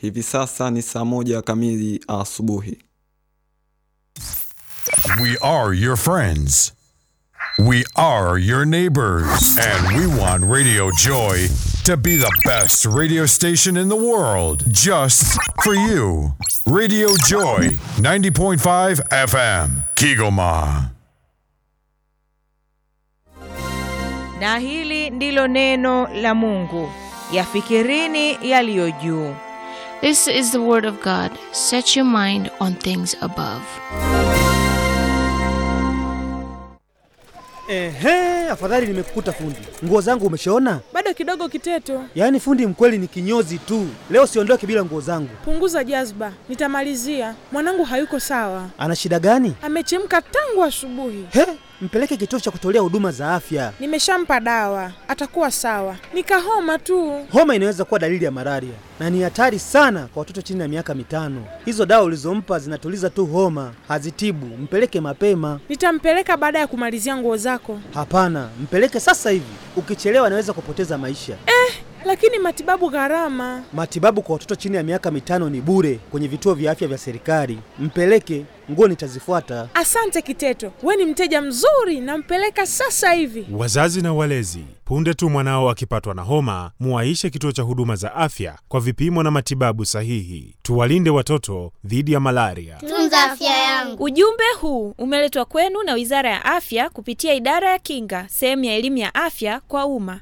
Hivi sasa ni saa moja kamili asubuhi. We are your friends. We are your neighbors. And we want Radio Joy to be the best radio station in the world just for you. Radio Joy 90.5 FM, Kigoma. Na hili ndilo neno la Mungu, yafikirini yaliyo juu. This is the word of God. Set your mind on things above. Ehe, afadhali nimekukuta fundi. Nguo zangu umeshaona? Bado kidogo Kiteto, Yaani fundi mkweli ni kinyozi tu. Leo siondoke bila nguo zangu. punguza jazba, nitamalizia. Mwanangu hayuko sawa, Ana shida gani? amechemka tangu asubuhi. He, mpeleke kituo cha kutolea huduma za afya. Nimeshampa dawa, atakuwa sawa. Nikahoma tu. Homa inaweza kuwa dalili ya malaria na ni hatari sana kwa watoto chini ya miaka mitano. Hizo dawa ulizompa zinatuliza tu homa, hazitibu. Mpeleke mapema. Nitampeleka baada ya kumalizia nguo zako. Hapana, mpeleke sasa hivi. Ukichelewa anaweza kupoteza maisha. Lakini matibabu gharama. Matibabu kwa watoto chini ya miaka mitano ni bure kwenye vituo vya afya vya serikali. Mpeleke, nguo nitazifuata. Asante Kiteto, we ni mteja mzuri, nampeleka sasa hivi. Wazazi na walezi, punde tu mwanao akipatwa na homa, muwaishe kituo cha huduma za afya kwa vipimo na matibabu sahihi. Tuwalinde watoto dhidi ya malaria. Tunza afya yangu. Ujumbe huu umeletwa kwenu na Wizara ya Afya kupitia Idara ya Kinga, sehemu ya elimu ya afya kwa umma.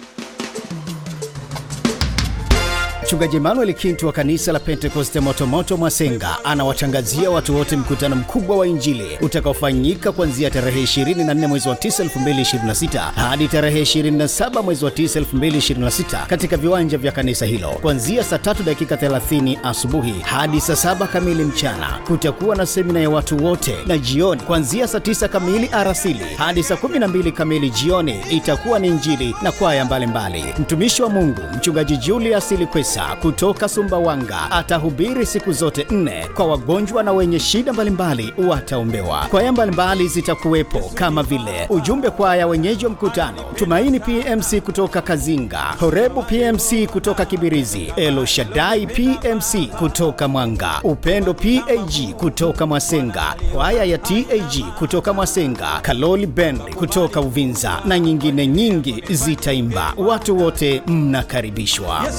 Mchungaji Emmanuel Kintu wa kanisa la Pentekoste Motomoto Mwasenga anawatangazia watu wote mkutano mkubwa wa Injili utakaofanyika kuanzia tarehe 24 mwezi wa 9 2026 hadi tarehe 27 mwezi wa 9 2026 katika viwanja vya kanisa hilo kuanzia saa 3 dakika 30 asubuhi hadi saa 7 kamili mchana. Kutakuwa na semina ya watu wote, na jioni kuanzia saa 9 kamili arasili hadi saa 12 kamili jioni itakuwa ni Injili na kwaya mbalimbali. Mtumishi wa Mungu mchungaji Julius Likwesa kutoka Sumbawanga atahubiri siku zote nne kwa wagonjwa na wenye shida mbalimbali wataombewa. Kwaya mbalimbali zitakuwepo kama vile ujumbe kwaya wenyeji wa mkutano, Tumaini PMC kutoka Kazinga, Horebu PMC kutoka Kibirizi, Elo Shaddai PMC kutoka Mwanga, Upendo PAG kutoka Mwasenga, kwaya ya TAG kutoka Mwasenga, Kaloli Band kutoka Uvinza na nyingine nyingi zitaimba. Watu wote mnakaribishwa.